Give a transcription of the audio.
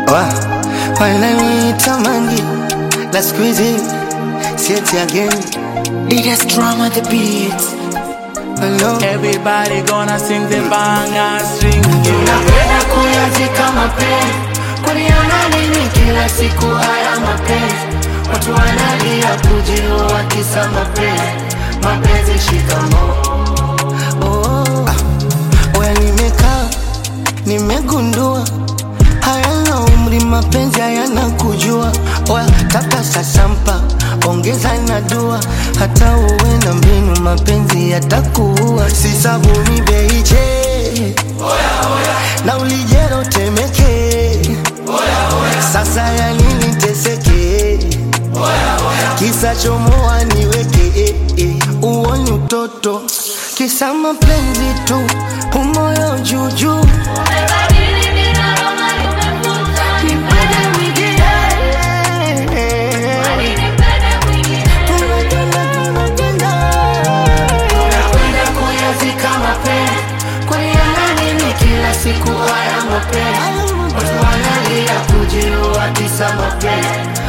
Wa, wananitamani la siku hizi sieti again Biggest drama the beat. Hello. Everybody gonna sing the banger string. Napenda kuyazika mapenzi, kuliona nini kila siku haya mapenzi? Watu wanalia kujiua kisa mapenzi, mapenzi shikamoo. Oh, ah, oya nimekaa nimegundua hayana umri mapenzi hayana kujua oya kaka sasampa ongeza na dua hata uwe na mbinu mapenzi yatakuua si sabuni beiche na ulijero temeke sasa ya nini teseke kisa chomoa niweke eh, eh. uoni utoto kisa mapenzi tu umoyo juujuu Napenda kuyazika mapenzi, kuliona nini kila siku haya mapenzi? Watu wanalia kujiua kisa mapenzi,